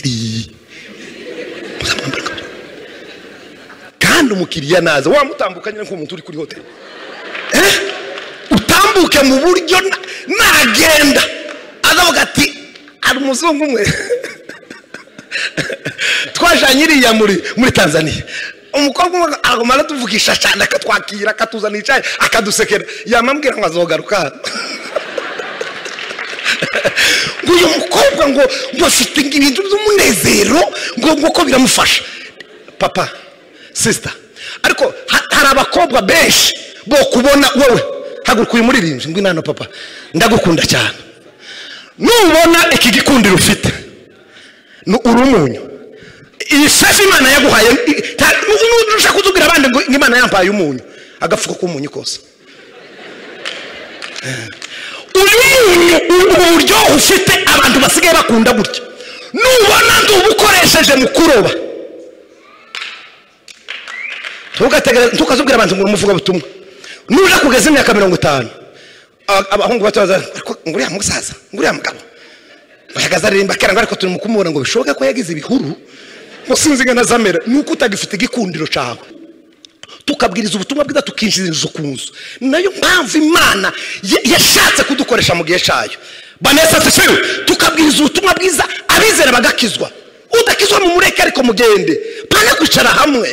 iri kandi umukiriya naza wamutambukanye nk'uwo muntu uri kuri hoteli Eh? utambuke mu buryo na- nagenda azavuga ati hari umuzungu umwe twajanye iriya muri muri tanzania umukobwa umwe agumana atuvugisha cyane akatwakira akatuzana icayi akadusekera yamambwira ngo azogaruka ngo uyu mukobwa ngo ngo afite ibintu by'umunezero ngo ngo ko biramufasha papa sisita ariko ha- hari abakobwa benshi bo kubona wowe haguruka uyu muririmbyi ngo inano papa ndagukunda cyane nubona iki gikundiro ufite ni urumunyu iyi safi imana yaguhaye i- ta- nu- nushaka kutubwira abandi ngo imana yampaye umunyu agafuka k'umunyu kose uyu muntu uburyo ufite abantu basigaye bakunda gutya nubona ndubukoresheje mu kuroba Ntugategereze- ntukazubwira abantu ngo umuvuga butumwa nuje kugeza imyaka mirongo itanu a- abahungu bato baza "Ariko ngo uriya musaza ngo uriya mugabo bahagaze aririmba kera ngo ariko turi mu kumubona ngo bishoboke ko yagize ibihuru ngo sinzi ngo anazamera ni uko utagifite igikundiro cyawe tukabwiriza ubutumwa bwiza tukinjiriza ku nzu nayo mpamvu imana ya- yashatse kudukoresha mu gihe cyayo banesa sefewe tukabwiriza ubutumwa bwiza abizera bagakizwa udakizwa mu mureke ariko mugende pana kwicara hamwe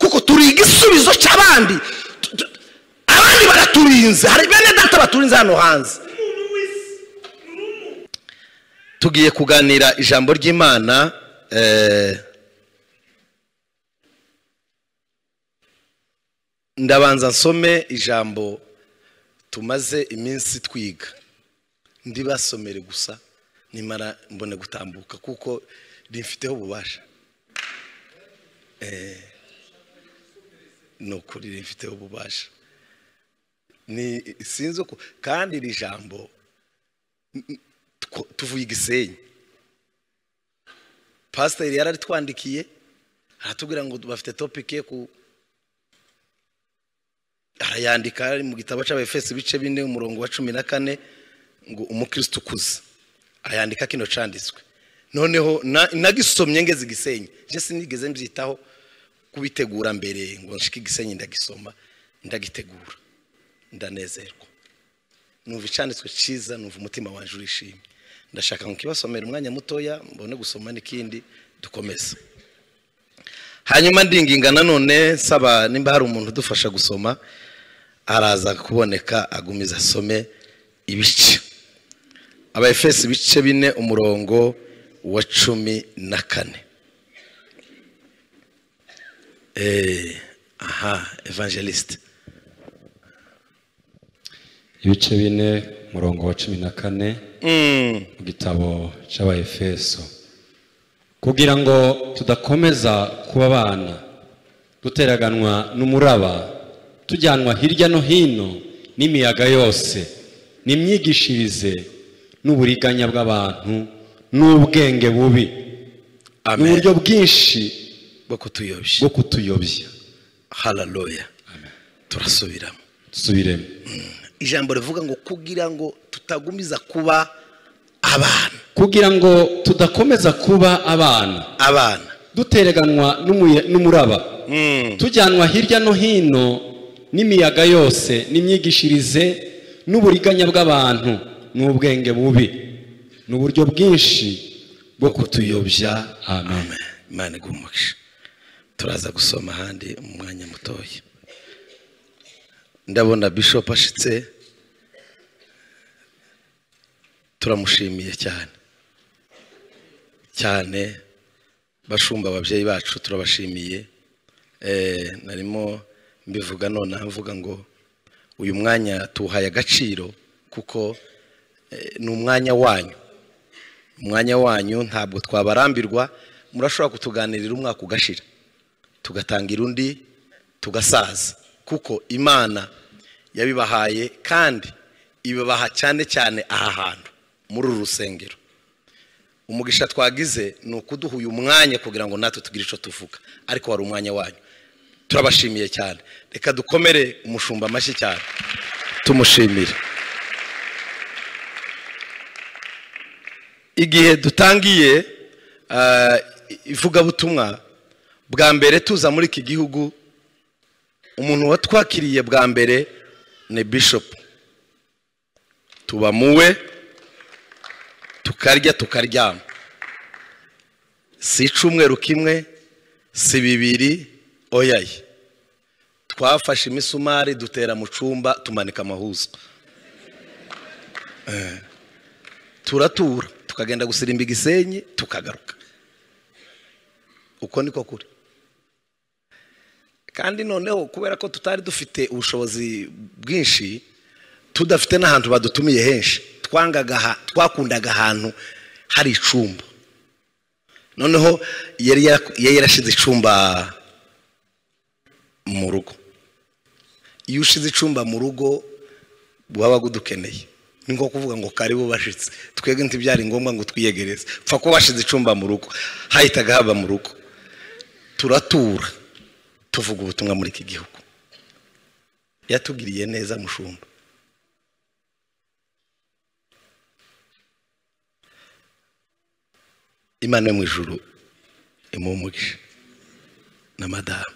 kuko turi igisubizo cy'abandi Tu- tu- abandi baraturinze hari bene data baturinze hano hanze tugiye kuganira ijambo ry'imana eh, ndabanza nsome ijambo tumaze iminsi twiga ndibasomere gusa nimara mbone gutambuka kuko rimfiteho ububasha Eh, ni ukuri rimfiteho ububasha ni sinzi uko kandi iri jambo n- n- two- tuvuye i gisenyi pasiteri yararitwandikiye aratubwira ngo bafite topike yo ku arayandika ari mu gitabo cy'abefesi ibice bine umurongo wa cumi na kane ngo umukristo ukuze arayandika kino cyanditswe noneho na- nagisomye ngeze igisenyi nje sinigeze mbyitaho kubitegura mbere ngo nshike igisenyi ndagisoma ndagitegura ndanezerwa numva icyanditswe cyiza numva umutima wanjye urishimye ndashaka ngo kibasomere umwanya mutoya mbone gusoma n'ikindi dukomeze hanyuma ndinginga nanone nsaba nimba hari umuntu udufasha gusoma araza kuboneka agumiza asome ibice abaefesi ibice bine umurongo wa cumi na kane Eh, aha evangeliste ibice bine umurongo wa cumi na kane Mm, mu gitabo cy'abayefeso kugira ngo tudakomeza kuba abana duteraganwa n'umuraba tujyanwa hirya no hino n'imiyaga yose n'imyigishirize n'uburiganya bw'abantu n'ubwenge bubi amen n'uburyo bwinshi bwo kutuyobya bwo kutuyobya haleluya turasubiramo dusubiremo ijambo rivuga ngo kugira ngo tutagumiza kuba abana kugira ngo tudakomeza kuba abana abana dutereganwa n'umuya- n'umuraba Mm. tujyanwa hirya no hino n'imiyaga yose n'imyigishirize n'uburiganya bw'abantu n'ubwenge bubi n'uburyo bwinshi bwo kutuyobya amen Amen. imana iguha umugisha turaza gusoma ahandi mu mwanya mutoya ndabona bishop ashitse turamushimiye cyane cyane bashumba ababyeyi bacu turabashimiye Eh, narimo mbivuga nonaha mvuga ngo uyu mwanya tuwuhaye agaciro kuko eh, ni umwanya wanyu umwanya wanyu ntabwo twabarambirwa murashobora kutuganirira umwaka ugashira tugatangira undi tugasaza kuko imana yabibahaye kandi ibibaha cyane cyane aha hantu muri uru rusengero umugisha twagize ni ukuduha uyu mwanya kugira ngo natwe tugire icyo tuvuga ariko wari umwanya wanyu turabashimiye cyane reka dukomere umushumba amashyi cyane tumushimire igihe dutangiye ah, ivugabutumwa bwa mbere tuza muri iki gihugu umuntu watwakiriye bwa mbere ni bishop tuba muwe tukarya tukaryama si icyumweru kimwe si bibiri oyaye twafashe imisumari dutera mu cyumba tumanika amahuzo Eh, turatura tukagenda gusirimba igisenyi tukagaruka uko niko kuri kandi noneho kubera ko tutari dufite ubushobozi bwinshi tudafite n'ahantu badutumiye henshi twangaga aha- twakundaga ahantu hari icumba noneho yari yaku- yari yarashize icumba mu rugo iyo ushize icumba mu rugo wabaga udukeneye ni nko kuvuga ngo karibu bashitse twebwe ntibyari ngombwa ngo twiyegereze pfa ko washize icumba mu rugo hahitaga haba mu rugo turatura tuvuga ubutumwa muri iki gihugu yatugiriye neza mushumba imana yo mu ijuru imuha umugisha na madamu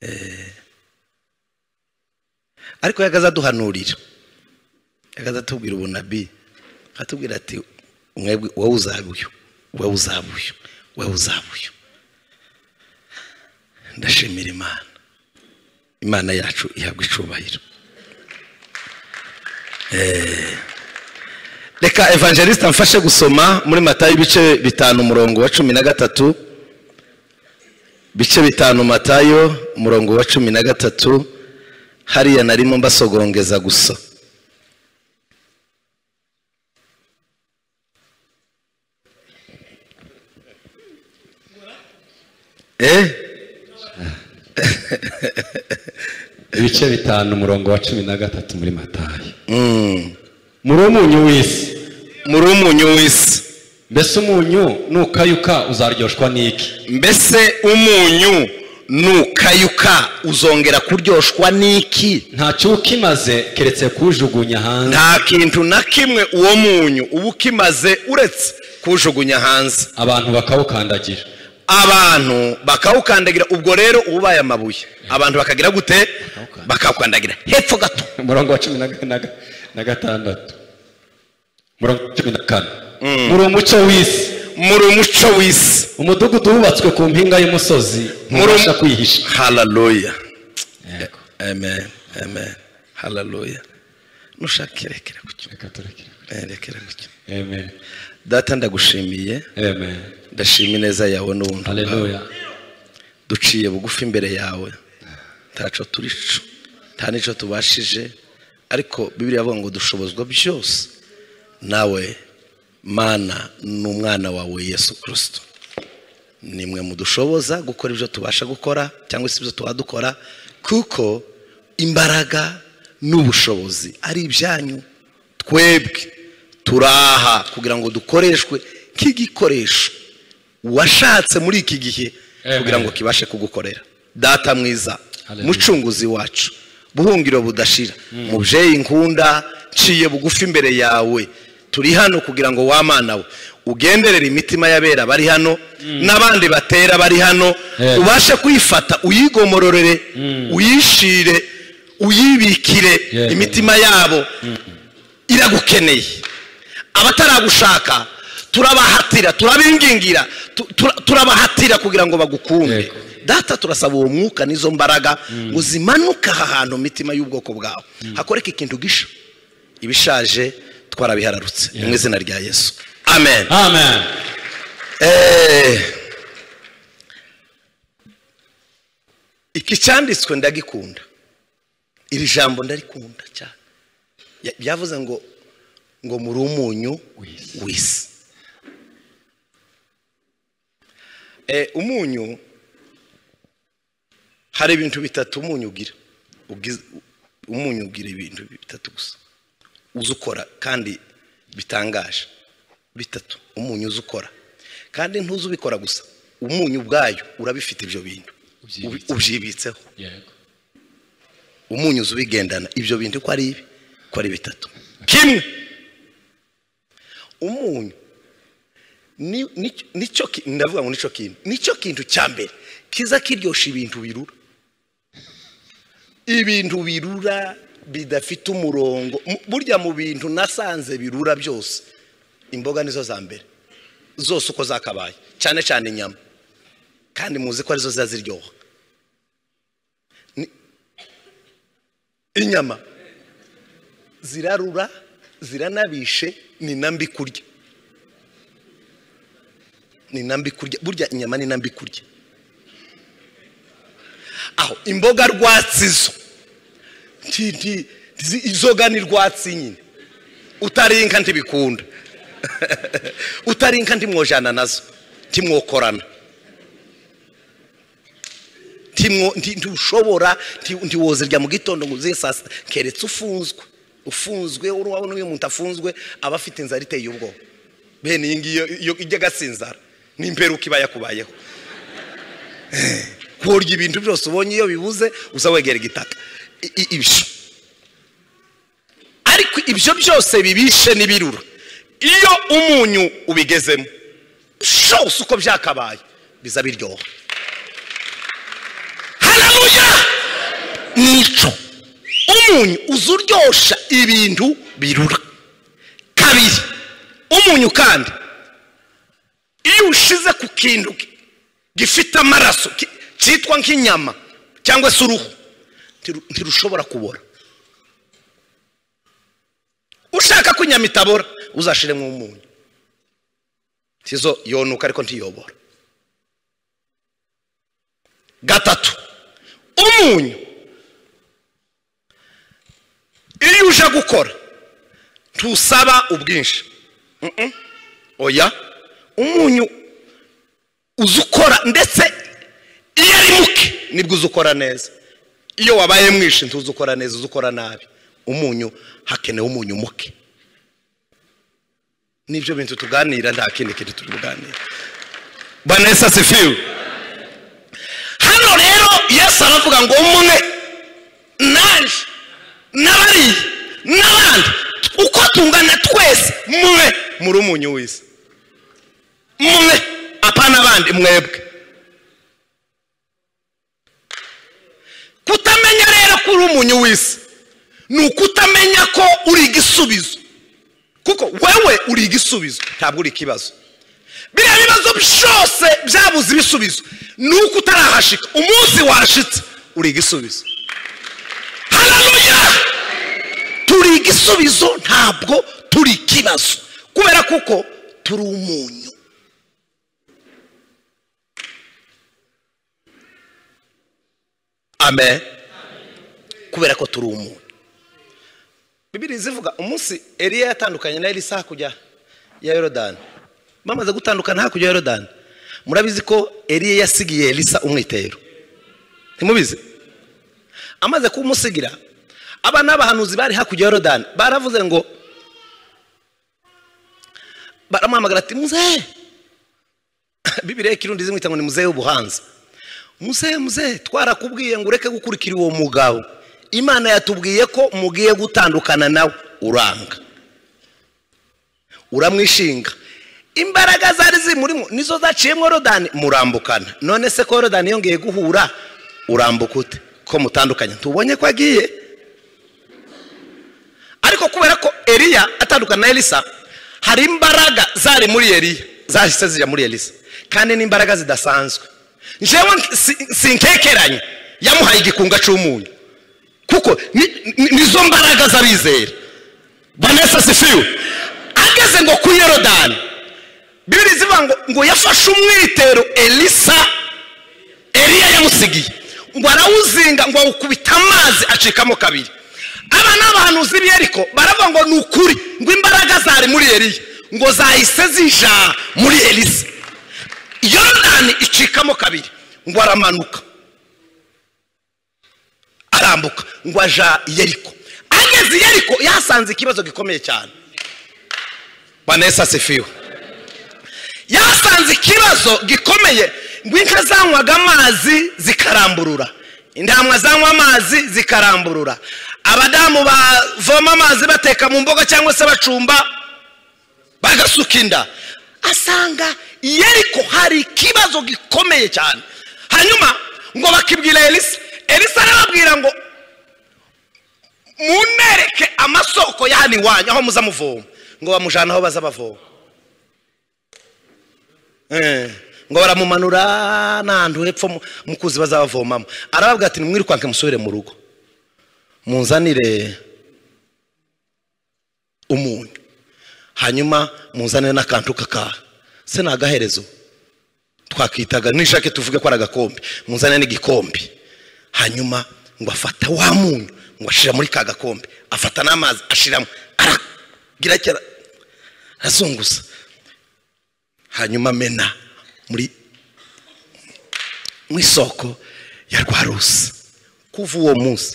Eh, ariko yagaza aduhanurira yagaza atubwira ubunabi atubwira ati mwebwe wowe uzaba uyu wowe uzaba uyu wowe uzaba uyu ndashimira imana imana yacu ihabwa icubahiro Eh, reka evangeliste amfashe gusoma muri matayo ibice bitanu umurongo wa cumi na gatatu bice bitanu matayo umurongo wa cumi na gatatu hariya narimo mbasogongeza gusa eh ibice bitanu umurongo wa cumi na gatatu muri matayo mm. muri umunyu w'isi muri umunyu w'isi mbese umunyu nukayuka uzaryoshwa n'iki mbese umunyu nukayuka uzongera kuryoshwa n'iki ntacyo uba ukimaze keretse kuwujugunya hanze nta kintu na kimwe uwo munyu uba ukimaze uretse kuwujugunya hanze abantu bakawukandagira abantu bakawukandagira ubwo rero uba ubaye amabuye abantu bakagira gute Bakawukandagira. bakawukandagira hepfo gato umurongo wa cumi na ga- na ga- na gatandatu umurongo wa cumi na kane muri umucyo w'isi muri umuco w'isi umudugudu wubatswe ku mpinga y'umusozi ntubasha kwihisha hararuya Yego. amen amen hararuya nushaka irekere gutyo Reka turekere. Eh, rekera gutyo Amen. data ndagushimiye Amen. ndashima ineza yawe n'ubuntu bwawe Hallelujah. duciye bugufi imbere yawe ntaco turico nta nico tubashije ariko bibiriya avuga ngo dushobozwa byose nawe mana ni umwana wawe yesu kirisito nimwe mudushoboza gukora ibyo tubasha gukora cyangwa se ibyo tuba dukora kuko imbaraga n'ubushobozi ari ibyanyu twebwe turaha kugira ngo dukoreshwe nk'igikoresho washatse muri iki gihe Amen. kugira ngo kibashe kugukorera data mwiza Hallelujah. mucunguzi wacu buhungiro budashira mubyeyi nkunda nciye bugufi imbere yawe turi hano kugira ngo wamana we ugenderere imitima y'abera bari hano n'abandi batera bari hano Yeah. ubashe kuyifata uyigomororere uyishire uyibikire Yeah. imitima yabo iragukeneye abataragushaka turabahatira turabingingira tu- tura- turabahatira kugira ngo bagukunde Yego. data turasaba uwo mwuka n'izo mbaraga ngo zimanuke aha hantu mu mitima y'ubwoko bwawe hakoreke ikintu gisha ibishaje twarabihararutse ni mu izina rya yesu amen Amen. Eh, iki cyanditswe ndagikunda iri jambo ndarikunda cyane Ya- byavuze ngo ngo muri umunyu w'isi Eh, umunyu hari ibintu bitatu umunyu ugira Ugiz- umunyu ugira ibintu bitatu gusa uzi ukora kandi bitangaje bitatu umunyu uzi ukora kandi ntuzi ubikora gusa umunyu ubwayo urabifite ibyo bintu Ubi- Ubyibitseho. ubyibitseho Yego. umunyuzi ubigendana ibyo bintu uko ari ibi uko ari bitatu kimwe umunyu ni- ni- nicyo ki- ndavuga ngo nicyo kintu nicyo kintu cya mbere kiza kiryoshya ibintu birura ibintu birura bidafite umurongo Mu- burya mu bintu nasanze birura byose imboga nizo za mbere zose uko zakabaye cyane cyane inyama kandi muzi ko arizo ziba ziryoha Ni- inyama zirarura ziranabishe ni na mbi kurya ni na mbi kurya burya inyama ni na mbi kurya aho imboga rwatsi zo nti- nti- zi- izoga ni rwatsi nyine utarinka ntibikunda utarinka ntimwojana nazo ntimwokorana ntimwo- nti- ntiushobora nti- ntiwozirya mu gitondo ngo uzihe saa sita keretse ufunzwe ufunzwe urabona uyu muntu afunzwe aba afite inzara iteye ubwoba bene iyi ngiyi iyo- iyo ijya agasinzara ni imperuka iba yakubayeho kurya ibintu byose ubonye iyo bibuze uza wegera igitaka I- i- ibyo ariko ibyo byose bibishe n'ibirura iyo umunyu ubigezemo byose uko byakabaye biza biryoha hararuya nico umunyu uza uryosha ibintu birura kabiri umunyu kandi iyo ushize ku kintu gi- gifite amaraso ki- cyitwa nk'inyama cyangwa se uruhu ntiru- ntirushobora kubora ushaka ko inyama itabora uzashiremo umunyu tizo yonuka ariko ntiyobora gatatu umunyu iyo uje gukora ntusaba ubwinshi Mm-mm. oya umunyu uza ukora ndetse iyo ari muke nibwo uza ukora neza iyo wabaye mwinshi ntuzi ukora neza uza ukora nabi umunyu hakenewe umunyu muke nibyo bintu tuganira nta kindi kintu turi buganire banesa sifiwe hano rero yesu aravuga ngo umwe nanjye n'abariye n'abandi uko tungana twese mwe muri umunyu w'isi mwe apana abandi mwebwe kutamenya rero ko uri umunyu w'isi ni ukutamenya ko uri igisubizo kuko wewe uri igisubizo ntabwo uri ikibazo biriya bibazo byose byabuze ibisubizo ni uko utarahashika umunsi washitse uri igisubizo hararuya turi igisubizo ntabwo turi ikibazo kubera kuko turi umunyu amen kubera ko turi umuntu bibiri zivuga umunsi eliya yatandukanye na elisa hakurya ya yorodani bamaze gutandukana hakurya ya yorodani murabizi ko eliya yasigiye elisa umwitero ntimubizi amaze kumusigira aba ni abahanuzi bari hakurya ya yorodani baravuze ngo baramuhamagara ati muzee bibiriya ikirundi zimwita ngo ni muzee w'ubuhanzi muzehe muzehe twarakubwiye ngo ureke gukurikira uwo mugabo imana yatubwiye ko mugiye gutandukana nawe uranga uramwishinga imbaraga zari zimurimo nizo zaciyemo rodani murambukana none se ko rodani yongeye guhura urambuka ute ko mutandukanye ntubonye ko agiye ariko kubera ko eliya atandukana na elisa hari imbaraga zari muri eliya zahise zijya muri elisa kandi n'imbaraga zidasanzwe njyewe si- sinkekeranye yamuhaye igikunga cy'umunyu kuko ni- ni- nizo mbaraga z'abizera vanessa sifiwe ageze ngo kuri yorodani bibiri zivuga ngo ngo yafashe umwitero elisa eliya yamusigiye ngo arawuzinga ngo awukubita amazi acikamo kabiri aba ni abahanuzi b'iyeriko baravuga ngo ni ukuri ngo imbaraga zari muri eliya ngo zahise zija muri elisa yorodani icikamo kabiri ngo aramanuka arambuka ngo aja i yeriko ageze i yeriko yasanze ikibazo gikomeye cyane vanessa sifiwe yasanze ikibazo gikomeye ngo inka zanywaga amazi zikaramburura intama zanywa amazi zikaramburura abadamu bavoma amazi bateka mu mboga cyangwa se bacumba bagasuka inda asanga i yeriko hari ikibazo gikomeye cyane hanyuma ngo bakibwira elisa elisa arababwira ngo munereke amasoko ya hano iwanyu aho muza muvoma ngo bamujyane aho baza bavoma Eh, ngo baramumanura n'ahantu hepfo mu- mukuzi bazabavomamo arababwira ati nimwirukanke musubire mu rugo munzanire umunyu hanyuma muzanire n'akantu kakaha se ni agaherezo twakwitaga nishake tuvuge ko ari agakombe muzanire n'igikombe hanyuma ngo afata wa munyu ngo ashira muri ka gakombe afata n'amazi ashiramo aragira ati ara- arazunguza hanyuma amena muri mu isoko ya rwa rusi kuva uwo munsi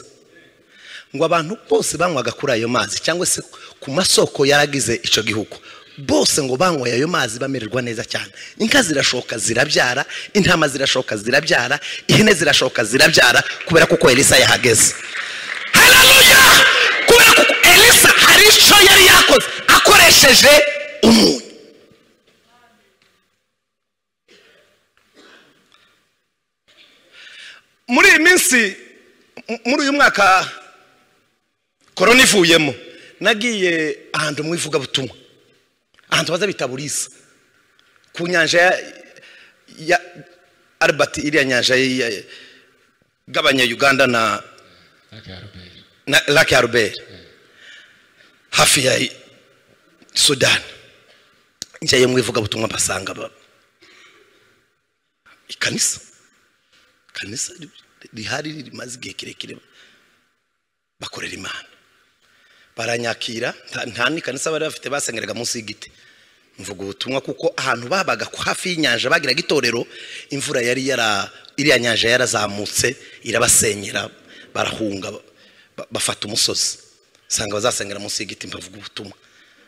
ngo abantu bose banywaga kuri ayo mazi cyangwa se ku masoko yaragize icyo gihugu bose ngo banyweye ayo mazi bamererwa neza cyane inka zirashoka zirabyara intama zirashoka zirabyara ihene zirashoka zirabyara kubera kuko elisa yahageze hararuya kubera kuko elisa hari icyo yari yakoze akoresheje umunyu muri iyi minsi m- muri uyu mwaka korona ivuyemo nagiye ahantu mu ivugabutumwa ahantu baza bita burisa ku nyanja ya, ya albert iriya nyanja ya- ya- y'abanyayuganda na na lake albert hafi ya sudani njyayo mu ivugabutumwa basanga ba- ikanisa kanisa ri- rihari rimaze igihe kirekire bakorera imana baranyakira nta- nta n'ikanisa bari bafite basengeraga munsi y'igiti mvuga ubutumwa kuko ahantu babaga ku hafi y'inyanja bagiraga itorero imvura yari yara iriya nyanja yarazamutse irabasenyera barahunga ba- bafata umusozi usanga bazasengera munsi y'igiti bavuga ubutumwa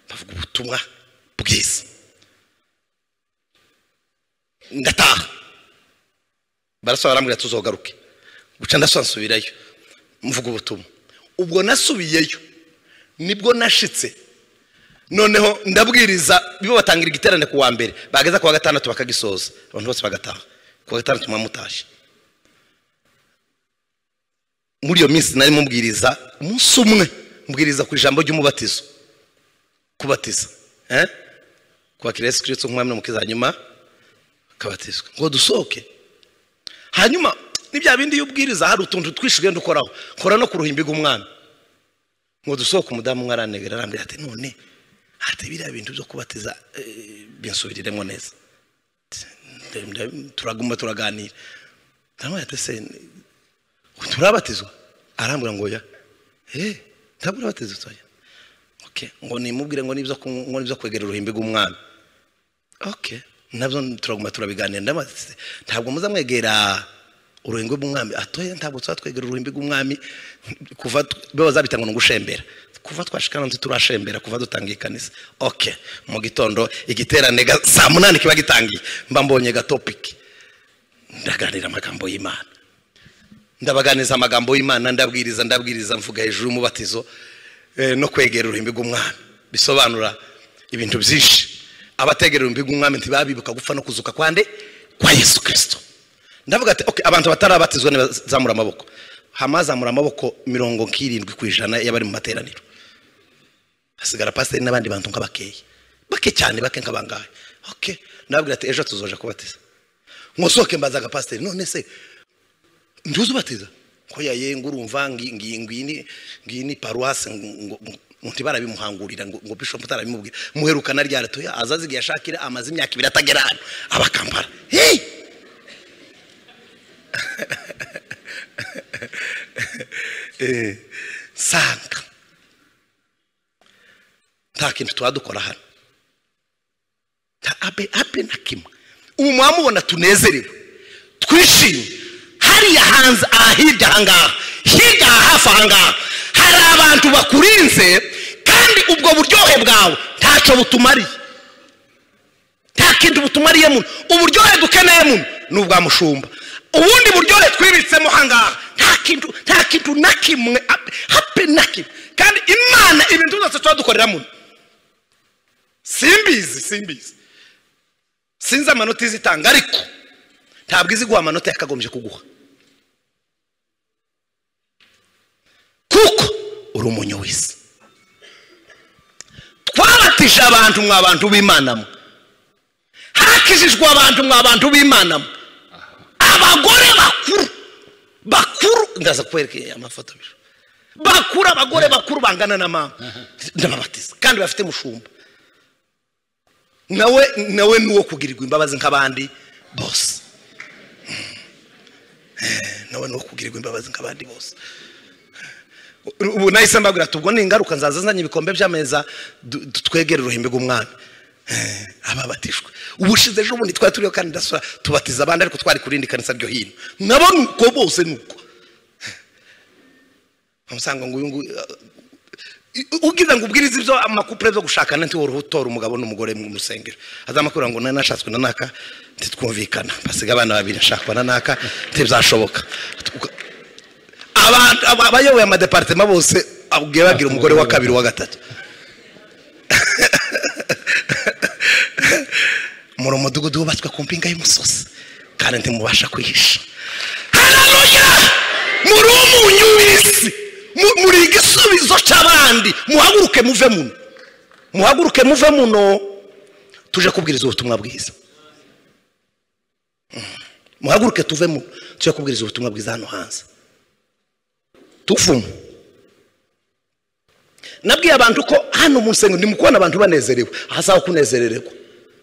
bavuga ubutumwa bwiza ndataha barasaba barambwira tuzogaruke guca ndasaba nsubirayo mvuga ubutumwa ubwo nasubiyeyo nibwo nashitse noneho ndabwiriza bibo batangira igiterane ku wa mbere bageza ku wa gatandatu bakagisoza abantu bose bagataha ku wa gatandatu muba mutashye muri iyo minsi nari mubwiriza umunsi umwe mbwiriza ku ijambo ry'umubatizo kubatiza eh? kwakira yesu kirisito nk'umwami n'umukiza hanyuma akabatizwa ngo dusohoke hanyuma ni bya bindi y'ubwiriza hari utuntu twinshi ugenda ukoraho kora no ku ruhimbi rw'umwami ngo dusohoke umudamu umwe aranegera arambwira ati none ati biriya bintu byo kubatiza eh, binsubiriremo neza Ati, nda- turaguma turaganira ndamubwira ati se turabatizwa arambwira ngo ya eh ntabwo urabatizwa soya okay ngo nimubwire ngo nibyo kunywa- ngo nibyo kwegera uruhimbi rw'umwami okay nabyo turaguma turabiganira ndabaza ati, ntabwo muzamwegera uruhimbi rw'umwami atoya ntabwo tuba twegera uruhimbi rw'umwami kuva tu- bibaza bita ngo ni ugushembera kuva twashikana nzi turashembera kuva dutangiye ikanisa okay mu gitondo igiterane ga- saa munani kiba gitangiye mba mbonye gatopiki ndaganira amagambo y'imana ndabaganiza amagambo y'imana ndabwiriza ndabwiriza mvuga hejuru y'umubatizo eh, no kwegera uruhimbi rw'umwami bisobanura ibintu byinshi abategera uruhimbi rw'umwami ntibabibuka gupfa no kuzuka kwande kwa yesu kirisito ndavuga ati okay, abantu batarabatizwa ntibazamura amaboko hamazamura amaboko mirongo nk'irindwi ku ijana y'abari mu materaniro hasigara pasiteri n'abandi bantu nka bakeya bake cyane bake nk'abangahe okay ndababwira ati ejo tuzoja kubatiza nkosohoke mbaza agapasiteri none se ntuzi ubatiza ko yaye ngo urumva ngi- ngi- ngini ngini paruwasi ngo ngo ntibarabimuhangurira ngo ngo bishop utarabimubwira muherukana ryari tuya aza azigiye ashakira amaze imyaka ibiri atagera hano abakambara hey! Eh, sanga nta kintu tuba dukora hano nta abe abe na kimwe ubu mwamubona tunezerewe twishimye hariya hanze aha hirya ahangaha hirya aha hafi ahangaha hari abantu bakurinze kandi ubwo buryohe bwawe ntacyo butumariye nta kintu butumariye muno uburyohe dukeneye muno ni ubwa mushumba ubundi buryohe twibitsemo ahangaha nta kintu nta kintu na kimwe ape- hape na kimwe kandi imana ibintu byose tuba dukorera muno simbizi simbizi sinzi amanota izitanga ariko ntabwo izi guha amanota yakagombye kuguha kuko uri umunyu w'isi twabatije abantu mwa bantu b'imanamo hakijijwe abantu mwa bantu b'imanamo abagore bakuru bakuru ndaza kwereka amafoto bijo bakuru abagore bakuru bangana na mama ndababatiza kandi bafite mushumba nawe nawe ni uwo kugirirwa imbabazi nk'abandi bose nawe ni uwo kugirirwa imbabazi nk'abandi bose ubu nahise mbabwira ati ubwo ni ingaruka nzaza nzanye ibikombe by'ameza du- du- twegere uruhimbi rw'umwami Eh, ababatijwe ubushize ejo bundi twari turiho kandi ndasura tubatiza abandi ariko twari ku rindi kanisa ryo hino nabo ni uko bose ni uko umusanga ngo uyu nguyu ubwiza ngo ubwirize ibyo amakupure byo gushakana ntiwore utora umugabo n'umugore mu musengero azamakuru ngo nari nashatswe na naka ntitwumvikana basiga abana babiri nshakwa na naka ntibzashoboka Abantu- aba- abayoboye amadeparitema bose abwiye bagira umugore wa kabiri wa gatatu muri umudugudu wubatswe ku mpinga y'umusozi kandi ntimubasha kwihisha hararuya muri umunyu w'isi Mu- muri igisubizo cy'abandi muhaguruke muve muno muhaguruke muve muno tuje kubwiriza ubutumwa bwiza Mm. muhaguruke tuve muno tuje kubwiriza ubutumwa bwiza hano hanze tuvumo nabwiye abantu ko hano mu nsengero ndi mu kubona abantu banezerewe aha sawa kunezerererwa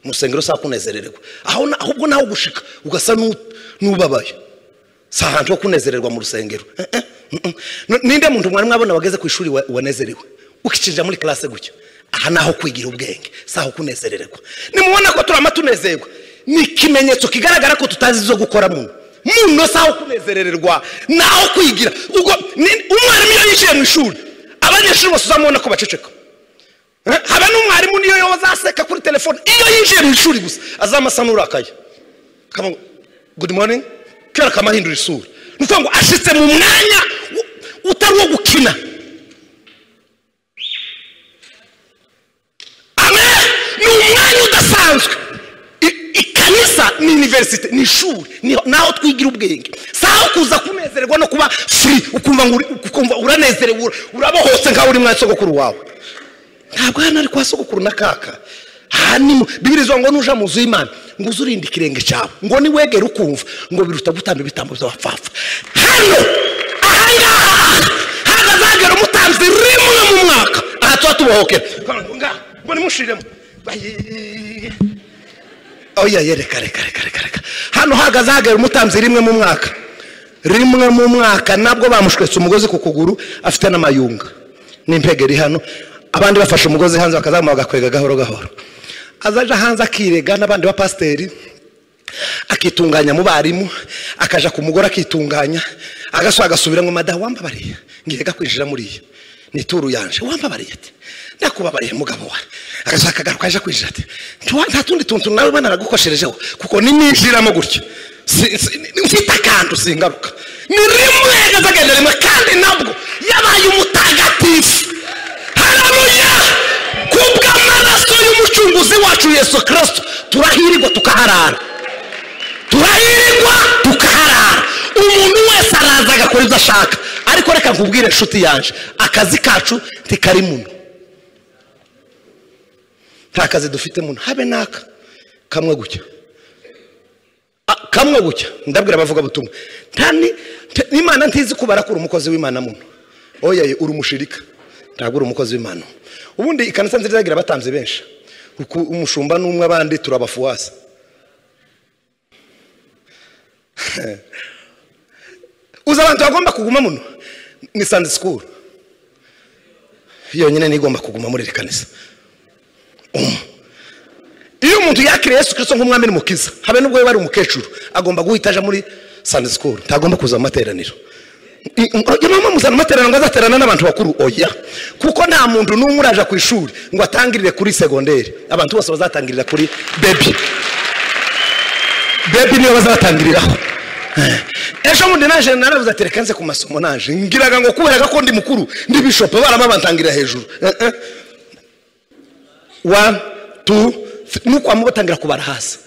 mu nsengero sawa kunezerererwa aho na- ahubwo nawe ugushika ugasa n'u- n'ubabaye si ahantu ho kunezererwa mu rusengero Eh, eh, mm, mm. No- ninde muntu mwari mwabona wageze ku ishuri wa- wanezerewe ukicinjira muri classe gutya aha ni aho kwigira ubwenge si aho kunezererwa nimubona ko turama tunezerwa ni ikimenyetso kigaragara ko tutazi izo gukora muno muno si aho kunezerererwa ni aho kwigira ubwo ni- umwarimu iyo yinjiye mu ishuri abanyeshuri bose uzamubona ko baceceka Eh, haba n'umwarimu niyo yazaseka kuri telefone iyo yinjiye mu ishuri gusa azamasa n'urakaye kama ngo good morning kera kamahindura isura ni ukuvuga ngo ashitse mu mwanya u- utari uwo gukina amen ni umwanya udasanzwe I- ikanisa ni iniverisite ni ishuri ni- naho twigira ubwenge si aho kuza kunezererwa no kuba furi ukumva ngo uri- ukumva uranezerewe ura- urabohotse nkaho uri mwa sogokuru wawe ntabwo hano ari kwa sogokuru na kaka aha ni mu bibiri izo ngo nuja mu nzu y'imana ngo uze urinde ikirenge cyawe ngo niwegere ukumva ngo biruta gutamba ibitambo by'abapfapfa hano aha ngaha hagazagera umutanzi rimwe mu mwaka aha tuba tubohokera ngaha ngo nimushiremo Bayi- oya ye reka reka reka reka reka hano hagazagera umutanzi rimwe mu mwaka rimwe mu mwaka nabwo bamushwetse umugozi ku kuguru afite n'amayunga n'impega iri hano abandi bafashe umugozi hanze bakazamuha bagakwega gahoro gahoro azaja hanze akirega n'abandi bapasiteri akitunganya mu barimu akaja ku mugore akitunganya agaswa agasubira ngo madamu wambabariye ngiye gakwinjira muriya nituru yanje wambabariye ati ndakubabariye mugabo wa agaswa akagaruka aje kwinjira ati "Ntiwa- nta tundi tuntu nawe banaragukosherejeho kuko nininjiramo gutya Si- si- ni- mfite akantu singaruka ni rimwe gazagenda rimwe kandi nabwo yabaye umutagatifu hararuya kubw'amaraso y'umucunguzi wacu yesu kirisito turahirirwa tukaharara turahirwa tukaharara umuntu wese araza agakora ibyo ashaka ariko reka nkubwire inshuti yaje akazi kacu ntikari muno nta kazi dufite muno habe n'aka kamwe gutya Ah, kamwe gutya ndabwira abavuga butumwa imana ntizi kubara ko uri umukozi w'imana muno oya ye, uri umushirika ntabwo uri umukozi w'imana ubundi ikanisa nziza yagira abatanze benshi Uku- umushumba n'umwe abandi turabafuwasa uzi abantu bagomba kuguma muno ni sandi sikuru yonyine niyo igomba kuguma muri iri kanisa Umwe. iyo umuntu yakiriye yesu kirisito nk'umwami n'umukiza habe n'ubwo yaba ari umukecuru agomba guhita aja muri sandi sikuru ntagomba kuza mu materaniro I- i- mama muzana amateraniro ngo azaterana n'abantu bakuru oya kuko nta muntu n'umwe uraja ku ishuri ngo atangirire kuri segonderi abantu bose bazatangirira kuri bebi bebi niyo bazatangiriraho Eh, ejo bundi naje naravuze ati reka nze ku masomo naje ngiraga ngo kubera ko ndi mukuru ndi bishopu baraba bantangirira hejuru Eh, eh. one tu nuko bamwe batangira kubara hasi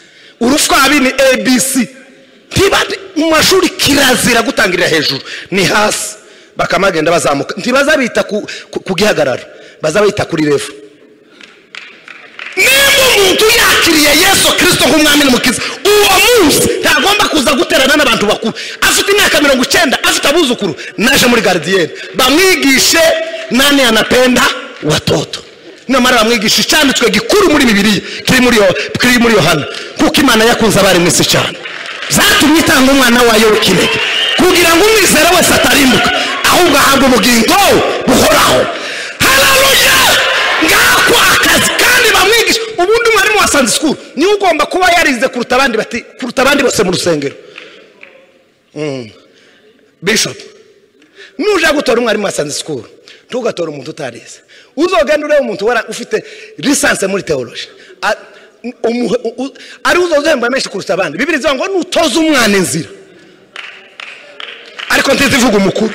urufwabi ni abc ntibandi mu mashuri kirazira gutangirira hejuru ni hasi bakaba bagenda bazamuka ntibazabita ku ku- ku gihagararo bazabita kuri revo nimba umuntu yakiriye yesu kirisito nk'umwami n'umukiza uwo munsi ntagomba kuza guterana n'abantu bakuru afite imyaka mirongo icyenda afite abuzukuru naje muri garidiyeni bamwigishe nani anapenda watoto namara bamwigisha icyanditswe gikuru muri bibiriya kiri muri Yo- kiri muri yohana kuko imana yakunze abarimu isi cyane byatumye itanga umwana wayo w'ikinege kugira ngo umwizera wese atarimbuka ahubwo ahabwa ubugingo buhoraho hararuya ngako akazi kandi bamwigisha ubundi mwarimu wa sanze sikuru niwe ugomba kuba yarize kuruta abandi bati kuruta abandi bose mu rusengero Mm. bishop nujya gutora umwarimu wa sanze sikuru ntugatora umuntu utarize uzogenda ureba umuntu wara- ufite lisanse muri teoloji A- umuhe- u- u- ari uzozemba menshi kuruta abandi bibiri zivuga ngo nutoze umwana inzira ariko ntizivuga umukuru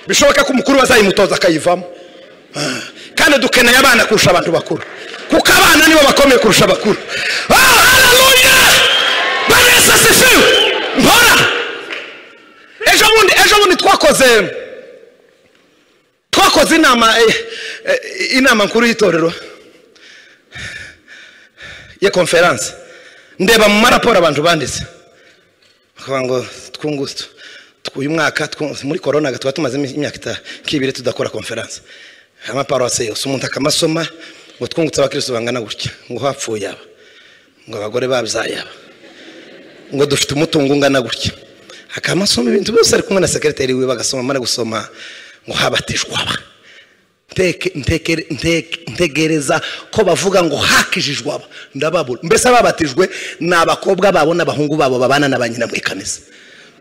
bishoboka ko umukuru bazayimutoza akayivamo kandi dukeneye abana kurusha abantu bakuru kuko abana nibo bakomeye kurusha abakuru Ah, haleluya banesasifiwe mpora ejo bundi ejo bundi twakoze twakoze inama eh, eh, inama nkuru y'itorero ya konferanse ndeba mu maraporo abantu banditse bakavuga ngo twungu uyu mwaka twu- muri korona tuba tumaze imyaka ita- nk'ibiri tudakora konferanse amaparuwase yose umuntu akamasoma ngo twungutse abakirisitu bangana gutya ngo hapfuye aba ngo abagore babyaye aba ngo dufite umutungo ungana gutya akamasoma ibintu byose ari kumwe na sekreteri wiwe bagasoma amara gusoma ngo habatijwe aba Nteke- ntekere- nteke- ntegereza ko bavuga ngo hakijijwe aba ndababura mbese ababatijwe ni abakobwa babo n'abahungu babo babana na ba nyina mu ikanisa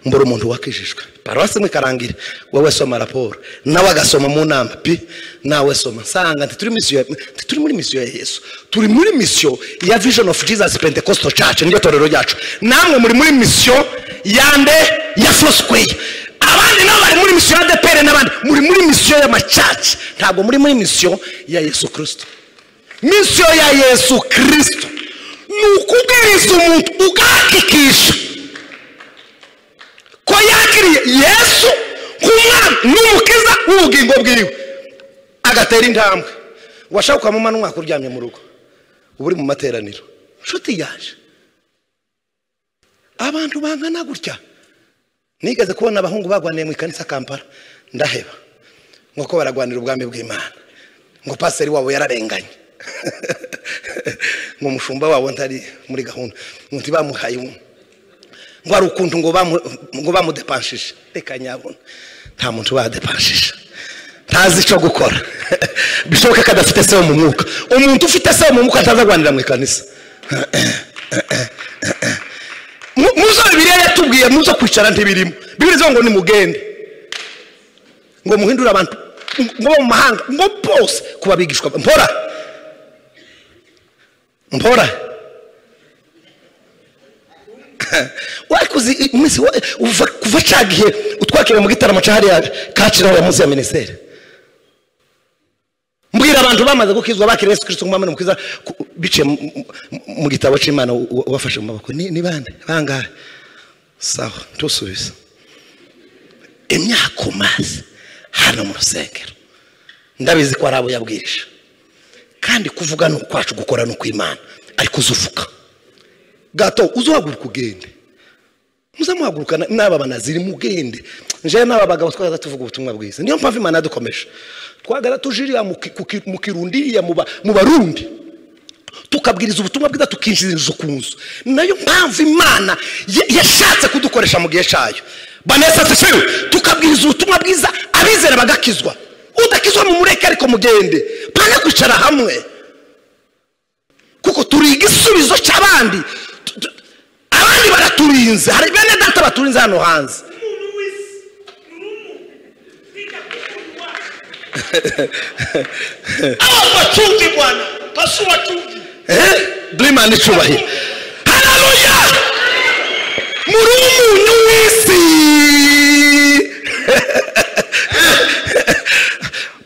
mbura umuntu wakijijwe paruwasi mu ikarangira wowe soma raporo nawe agasoma mu nama pi nawe soma nsanga ntituri misiyo ya- ntituri muri misiyo ya yesu turi muri misiyo ya vision of jesus pentecostal church niryo torero ryacu namwe muri muri misiyo yande ya fosquare abandi nabo bari muri misiyo ya depere n'abandi muri muri misiyo y'amacaci ntabwo muri muri misiyo ya yesu kirisito misiyo ya yesu kirisito ni ukubwiriza umuntu ugahakikisha ko yakiriye yesu nk'umwana n'umukiza w'ubugingo bwiwe agatera intambwe washaka ukamuma n'umwaka uryamye mu rugo uba uri mu materaniro inshuti yaje abantu bangana gutya nigeze kubona abahungu barwaniye mu ikanisa kampala ndaheba nk'uko baragwanira ubwami bw'imana ngo pasiteri wabo yararenganye ngo umushumba wabo ntari muri gahunda ngo ntibamuhaye umwe ngo hari ukuntu ngo bamu- ngo bamudepanshije reka nyabona nta muntu badepanshije ntazi icyo gukora bishoboka ko adafite se wo mu mwuka umuntu ufite se wo mu mwuka ntazagwanira mu ikanisa Mu- muzo bibiliya yatubwiye muzo kwicara ntibirimo bibiri zo ngo nimugende ngo muhindure abantu ngo bo mu mahanga ngo bose kuba bigishwa mpora mpora wakoze iminsi wa- uva- kuva ca gihe utwakira mu gitaramo ca hariya kaciraho ya munsi ya minisiteri mbwira abantu bamaze gukizwa bakira yesu kirisito nk'umwami n'umukiza ku- biciye mu- mu- mu gitabo cy'imana u- u- ubafashe mu maboko ni ni bande bangahe sawa ntusubize imyaka umaze hano mu rusengero ndabizi ko ari abo yabwirije kandi kuvuga ni ukwacu gukora ni ukw'imana ariko uzuvuga gato uzuhaguruka ugende muzamuhaguruka na- n'aba banaziri mugende njewe n'aba bagabo twagenda tuvuga ubutumwa bwiza niyo mpamvu imana yadukomeje twagenda tuje iriya mu ki- ku ki- mu kirundi iriya mu ba- mu barundi tukabwiriza ubutumwa bwiza tukinjiriza ku nzu nayo mpamvu imana ya- yashatse kudukoresha mu gihe cyayo banesa tusiwe tukabwiriza ubutumwa bwiza abizera bagakizwa udakizwa mu mureke ariko mugende pana kwicara hamwe kuko turi igisubizo cy'abandi Tu- tu- abandi baraturinze hari bene data baturinze hano hanze Hawa wachungi bwana, pasua wachungi. durimana icubahiro hararuya muri umuntu w'isi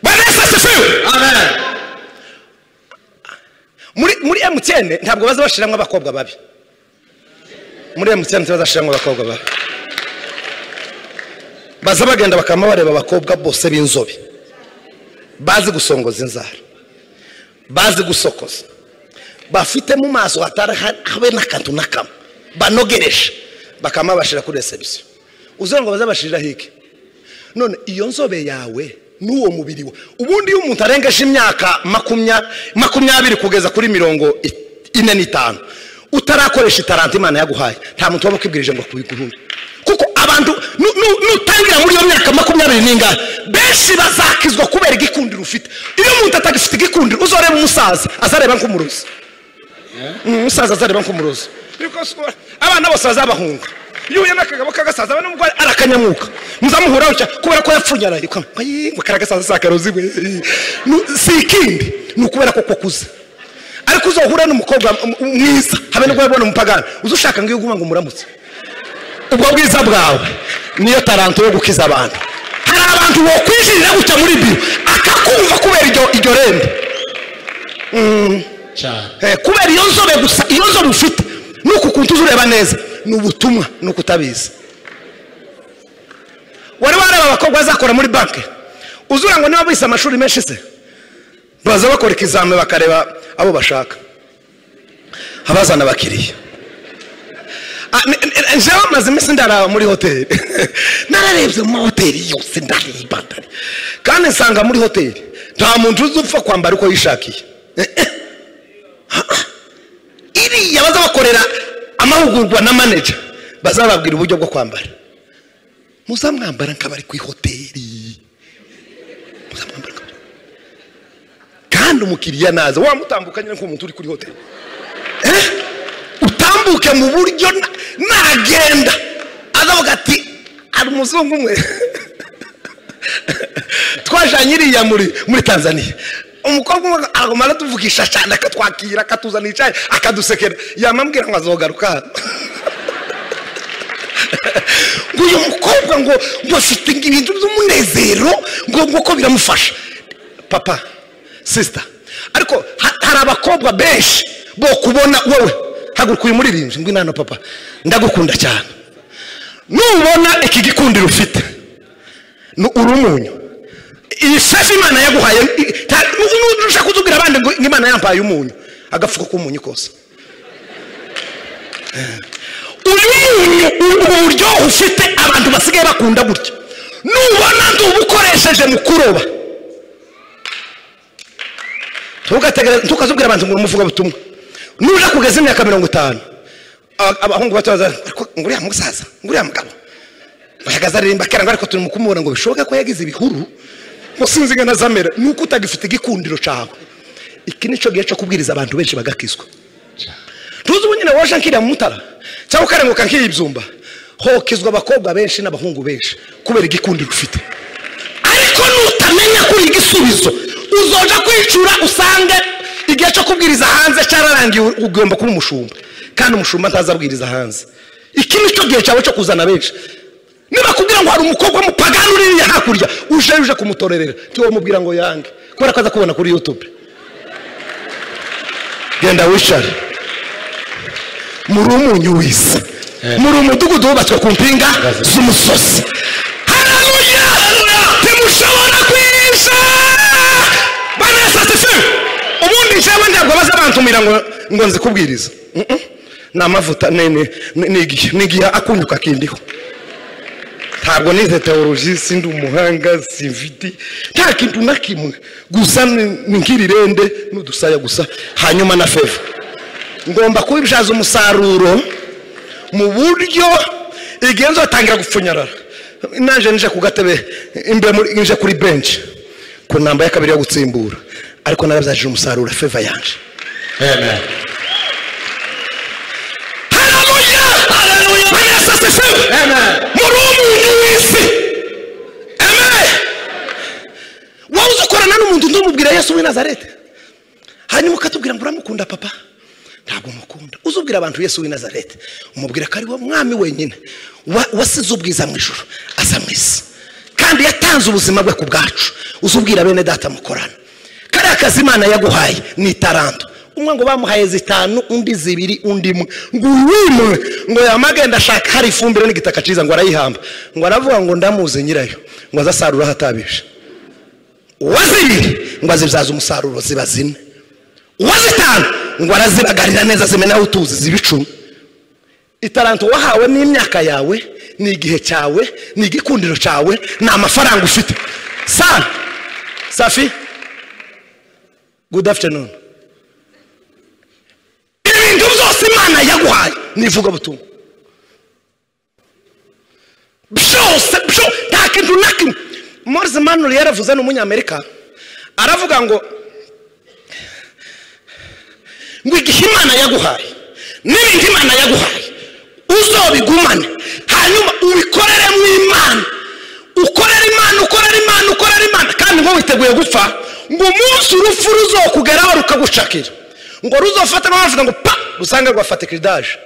banesa sifiwe muri muri mc bene ntabwo baza bashiramo abakobwa babi muri emutiyeni ntibazashiramo abakobwa babi baza bagenda bakaba bareba abakobwa bose b'inzobe bazi gusongoza inzara bazi gusokoza bafite mu maso hatari habe n'akantu na kamwe banogereje bakaba babashira kuri resebusiyo uzira ngo baze bashirira hike none iyo nzobe yawe n'uwo mubiri we ubundi iyo umuntu arengeje imyaka makumya- makumyabiri kugeza kuri mirongo i- ine n'itanu utarakoresha itaranta imana yaguhaye nta muntu waba ukwibwirije ngo akubiguhunde kuko abantu nu- nu- nutangira muri iyo myaka makumyabiri n'ingahe benshi bazakizwa kubera igikundiro ufite iyo umuntu atagifite igikundiro uzareba umusaza azareba nk'umurozi Mm, umusaza azareba nk'umurozi abana bose bazabahunga iyo uhuye n'akagabo k'agasaza aba n'umugore arakanyamwuka muzamuhuraho cya kubera ko yapfunyaraye kwa- ayi, ngo kariya gasaza si akarozi we iyi. Nu- si ikindi ni ukubera ko kukuze ariko uzohura n'umukobwa m- m- mwiza habe n'ubwo yabona umupagani uza ushaka ngo iyo uguma ngo umuramutse ubwo bwiza bwawe niyo taranto yo gukiza abantu hari abantu bokwijirira gutya muri biro akakumva kubera iryo- iryo rembo cyane Eh, kubera iyo nzobe gusa iyo nzobe ufite nuku kuntu uzureba neza ni ubutumwa ni ukutabizi wari wareba abakobwa bazakora muri banki uzura ngo niba bize amashuri menshi se baza bakora ikizame bakareba abo bashaka abazana abakiriya Ah, ni- ni- ni- jewe maze iminsi ndaraba muri hoteli nararebye mu mahoteli yose ndareba ndare kandi nsanga muri hoteli nta muntu uzi upfa kwambara uko yishakiye iriya baza bakorera amahugurwa na manager bazababwira uburyo bwo kwambara muzamwambara nk'abari ku ihoteli muzamwambara nk'abari kandi umukiriya naza wamutambukanye nk'umuntu uri kuri hoteli Eh? utambuke mu buryo na- nagenda azavuga ati hari umuzungu umwe twajanye iriya muri muri tanzania umukobwa umwe aguma aratuvugisha cyane akatwakira akatuzanira icyayi akadusekera yamambwira ngo azogaruka hano ngo uyu mukobwa ngo ngo afite ibintu by'umunezero ngo ngo ko biramufasha papa sisita ariko ha- hari abakobwa benshi bo kubona wowe haguruka uyu muririmbyi ngo inano papa ndagukunda cyane nubona iki gikundiro ufite ni uri umunyu iyi safi imana yaguhaye i- ta- nu- nu- ushaka kutubwira abandi ngo ngo imana yampaye umunyu agafuka k'umunyu kose uyu munyu u- ubu buryohe ufite abantu basigaye bakunda gutya nubona ndubukoresheje mu kuroba Ntugategere- ntukazubwira abantu ngo umuvuga butumwa nuja kugeza imyaka mirongo itanu a- abahungu bato baza "Ariko ngo uriya musaza ngo uriya mugabo ahagaze aririmba kera ngo ariko turimo kumubona ngo bishoboke ko yagize ibihuru ngo sinzi ingana zamera ni uko utagifite igikundiro cyawe iki nicyo gihe cyo kubwiriza abantu benshi bagakizwa tuzi ubu nyine waje nkiriya mutara cyangwa ukarenguka nk'iyi byumba hokizwa abakobwa benshi n'abahungu benshi kubera igikundiro ufite ariko nutamenya kuri igisubizo uzoja kwicura usange igihe cyo kubwiriza hanze cyararangiye ugomba kuba umushumba kandi umushumba ntazabwiriza hanze iki nicyo gihe cyawe cyo kuzana benshi nibakubwira ngo hari umukobwa mupagani uririye hakurya uje uje kumutorerera tiwo mubwira ngo yange kubera ko aza kubona kuri youtube genda wicare muri umunyu w'isi muri umudugudu wubatswe ku mpinga z'umusozi hararuya ntimushobora kwisha banesatife ubundi njyewe ntabwo baza bantumira ngo ngo nzikubwirize Mm-mm. ni amavuta ni- ni- ni- ni igihe- ni igihe akunyuka kindiho ntabwo nize teoloji sindi umuhanga simfiti nta kintu na kimwe gusa ni ni nk'irirende n'udusaya gusa hanyuma na feva ngomba kubibyaza umusaruro mu buryo igihe nzatangira gupfunyarara naje nije ku gatebe imbere muri- nje kuri benshi ku ntambara ya kabiri yo gutsimbura ariko narabyajije umusaruro feva yanje amen haramuya haramuya banasasisemu Amen. muri umuntu w'isi amen wowe uzi ukorana n'umuntu ndumubwira yesu w'i nazarete hanyuma ukatubwira ngo uramukunda papa ntabwo mukunda uzubwira abantu yesu w'i nazarete umubwira ko ari we mwami wenyine wa- wasize ubwiza mu ijoro aza mu isi kandi yatanze ubuzima bwe ku bwacu uzubwira bene data mukorana kariya kazi imana yaguhaye ni itaranto umwe ngo bamuhaye zitanu undi zibiri undi imwe ngo uwimwe ngo yamage ndashaka hari ifumbire n'igitaka cyiza ngo arayihamba ngo aravuga ngo ndamuze nyirayo ngo azasarura ahatabije uwazibiri ngo azibyaze umusaruro ziba zine uwazitanu ngo arazibagarira neza zimenaho utuzi ziba icumi itaranto wahawe ni imyaka yawe ni igihe cyawe ni igikundiro cyawe ni amafaranga ufite sa safi good afternoon ibintu byose imana yaguhaye ni ivugabutumwa byose byo- nta kintu na kimwe morizi manuri yaravuze ni umunyamerika aravuga ngo ngo igihe imana yaguhaye n'ibindi imana yaguhaye uzobigumane hanyuma ubikoreremo imana ukorera imana ukorera imana ukorera imana kandi ngo witeguye gupfa ngo umunsi urupfu ruzokugeraho rukagucakira ngo ruzofate rwavuga ngo pa rusange rwafata kiridaje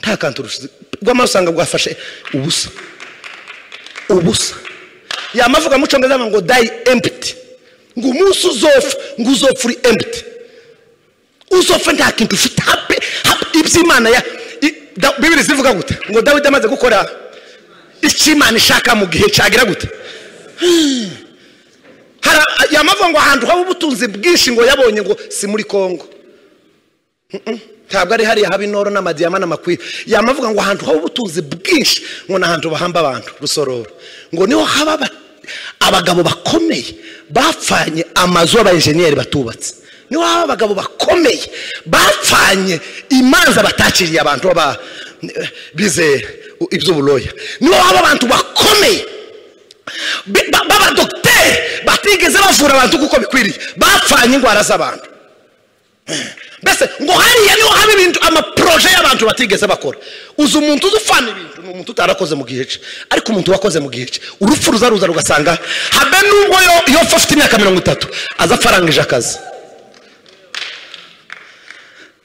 nta kantu rushize rw'amaraso usanga rwafashe ubusa ubusa yamavuga mu cyongereza avuga ngo dayi empiti ngo umunsi uzopfa ngo uzopfa uri empiti uzopfa nta kintu ufite habe habe iby'imana ya i- da- bibiri zivuga gute ngo dawidi amaze gukora icyo imana ishaka mu gihe cyagira gute Hari a- yamavuga ngo ahantu haba ubutunzi bwinshi ngo yabonye ngo si muri kongo Mm-mm. ntabwo ari hariya haba inoro n'amadiyama n'amakwiye yamavuga ngo ahantu haba ubutunzi bwinshi ngo ni ahantu bahamba abantu rusororo ngo niho haba aba- abagabo bakomeye bapfanye amazu y'abayenjeniyeri batubatse niho haba abagabo bakomeye bapfanye imanza batakiriye abantu baba bizeye iby'uburoya niho haba abantu bakomeye bi- ba- b'abadogiteri batigeze bavura abantu kuko bikwiriye bapfanye indwara z'abantu mbese ngo hariya niho haba ibintu amaporoje y'abantu batigeze bakora uzi umuntu uzi ufana ibintu ni umuntu utarakoze mu gihe cye ariko umuntu wakoze mu gihe cye urupfu ruza ruza rugasanga habe nubwo yo- yopfa afite imyaka mirongo itatu aza afarangije akazi